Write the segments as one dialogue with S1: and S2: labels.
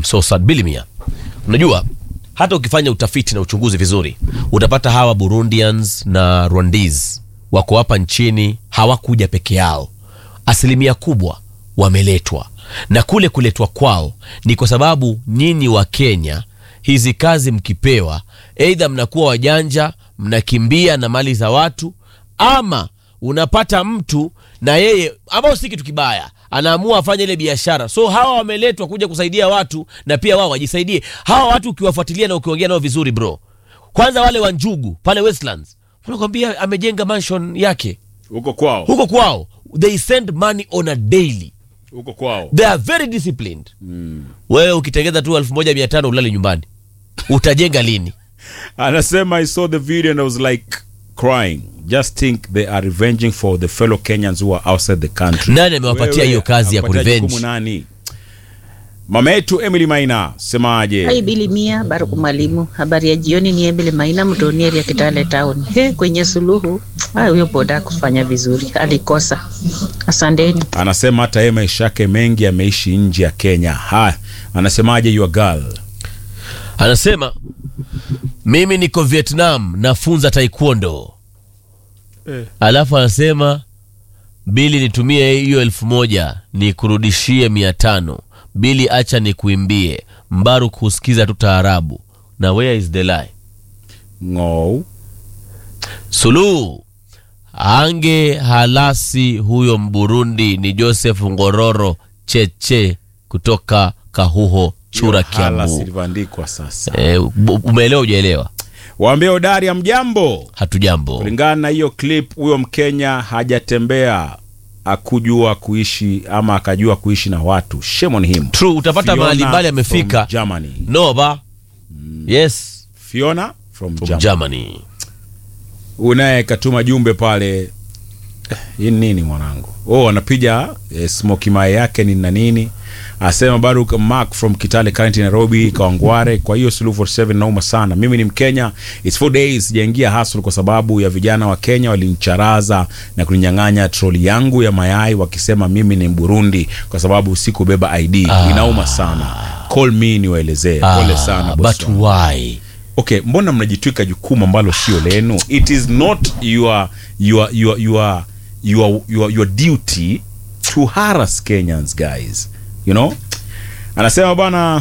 S1: so sad bilimia unajua hata ukifanya utafiti na uchunguzi vizuri utapata hawa burundians na rwandese wako hapa nchini hawakuja peke yao asilimia kubwa wameletwa na kule kuletwa kwao ni kwa sababu nyinyi wa kenya hizi kazi mkipewa eidha mnakuwa wajanja mnakimbia na mali za watu ama unapata mtu na yeye ambao si kitu kibaya anaamua afanye ile biashara so hawa wameletwa kuja kusaidia watu na pia wao wajisaidie hawa watu ukiwafuatilia na ukiongea nao vizuri bro kwanza wale wa njugu pale westlands unakwambia amejenga mansion yake
S2: huko kwao
S1: huko kwao they send money on a daily
S2: huko kwao
S1: they are very disciplined mm. wewe ukitengeza tu elfu moja mia tano ulale nyumbani utajenga lini
S2: anasema i saw the video and i was like crying just think they are revenging for the fellow kenyans who are outside the country
S1: Nani amewapatia
S2: Wewe,
S1: hiyo kazi ya
S2: amepatia
S1: kurevenge?
S2: jukumu nani mama yetu emily maina semaje
S3: Hai Bili Mia, Baruku Mwalimu. Habari ya jioni, ni Emily Maina Mtonieri ya Kitale Town. He, kwenye suluhu ah, huyo boda kufanya vizuri, alikosa. Asanteni.
S2: anasema hata yeye maisha yake mengi ameishi nje ya kenya haya anasemaje your girl
S1: anasema mimi niko vietnam nafunza taekwondo
S2: Eh.
S1: alafu anasema bili nitumie hiyo elfu moja nikurudishie mia tano bili acha nikuimbie mbaru kusikiza tu taarabu na where is the lie
S2: ngou
S1: suluhu ange halasi huyo mburundi ni joseph ngororo cheche kutoka kahuho chura
S2: hala
S1: kiambu
S2: silivyoandikwa sasa
S1: e, umeelewa ujaelewa
S2: waambie udari ya mjambo
S1: hatujambo
S2: kulingana na hiyo clip huyo mkenya hajatembea akujua kuishi ama akajua kuishi na watu shame on him
S1: true utapata
S2: Fiona
S1: mahali mbali
S2: from
S1: amefika
S2: Germany.
S1: no ba yes
S2: fiona from,
S1: from
S2: Germany.
S1: germany
S2: unaye katuma jumbe pale Eh, hii ni nini mwanangu oh anapiga eh, smoki mae yake ni na nini asema baruk mark from kitale county nairobi kawangware kwa hiyo suluhu 47 nauma sana mimi ni mkenya its four days sijaingia hustle kwa sababu ya vijana wa kenya walinicharaza na kuninyang'anya troli yangu ya mayai wakisema mimi ni mburundi kwa sababu sikubeba id inauma sana call me niwaelezee pole sana
S1: Ah,
S2: boss
S1: but
S2: wangu
S1: why
S2: okay mbona mnajitwika jukumu ambalo sio lenu it is not your your your your your your, your duty to harass kenyans guys you know anasema bwana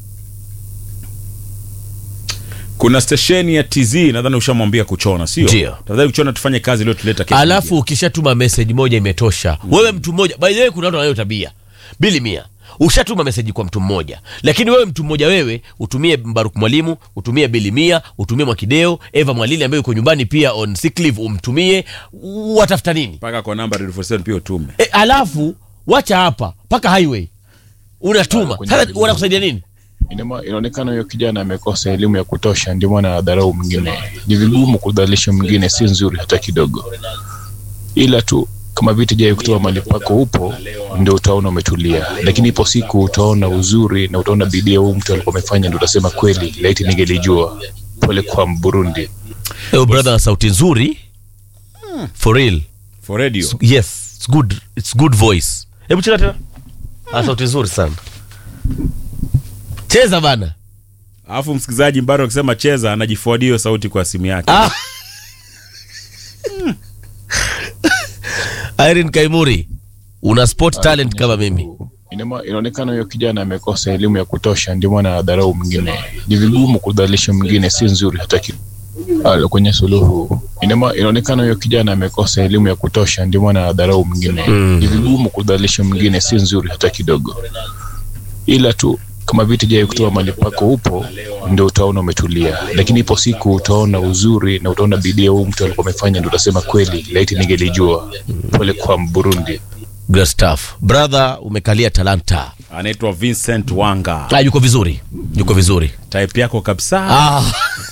S2: kuna stesheni ya tz nadhani ushamwambia kuchona sio
S1: Ndio.
S2: tafadhali kuchona tufanye kazi iliyotuleta kesho
S1: alafu ukishatuma message moja imetosha wewe mtu mmoja by the way kuna watu wanayo tabia bili mia ushatuma meseji kwa mtu mmoja lakini wewe mtu mmoja wewe utumie mbaruk mwalimu utumie bili mia utumie mwakideo eva mwalili ambaye uko nyumbani pia on sick leave umtumie watafuta nini
S2: mpaka kwa namba 47 pia utume
S1: e, alafu wacha hapa mpaka highway unatuma
S4: kwenye
S1: sasa
S4: video.
S1: wanakusaidia nini
S4: Inama, inaonekana huyo kijana amekosa elimu ya kutosha, ndio maana anadharau mwingine. Ni vigumu kudhalilisha mwingine, si nzuri hata kidogo, ila tu kama viti jai kutoa mali pako upo, ndio utaona umetulia, lakini ipo siku utaona uzuri na utaona bidii ya huyu mtu alikuwa amefanya, ndio utasema kweli, laiti ningelijua. Pole kwa Burundi.
S1: Eyo brother na sauti nzuri for real
S2: for radio
S1: yes it's good it's good voice hebu cheza tena ah, sauti nzuri sana cheza bana
S2: alafu msikilizaji mbaro akisema cheza anajifuadia hiyo sauti kwa simu yake
S1: ah. Irene Kaimuri una sport talent kama mimi
S4: Inama, inaonekana huyo kijana amekosa elimu ya kutosha, ndio maana anadharau mwingine. Ni vigumu kudhalilisha mwingine, si nzuri hata kidogo. Alo, kwenye suluhu Inama, inaonekana huyo kijana amekosa elimu ya kutosha, ndio maana anadharau mwingine. Ni vigumu kudhalilisha mwingine, si nzuri hata kidogo, ila tu kama viti jai kutoa mali pako upo, ndio utaona umetulia, lakini ipo siku utaona uzuri na utaona bidii ya huyu mtu alikuwa amefanya, ndio utasema kweli, laiti ningelijua. Pole kwa Burundi.
S1: Great stuff brother umekalia talanta
S2: anaitwa vincent wanga
S1: ah, yuko vizuri yuko vizuri
S2: type yako kabisa
S1: ah.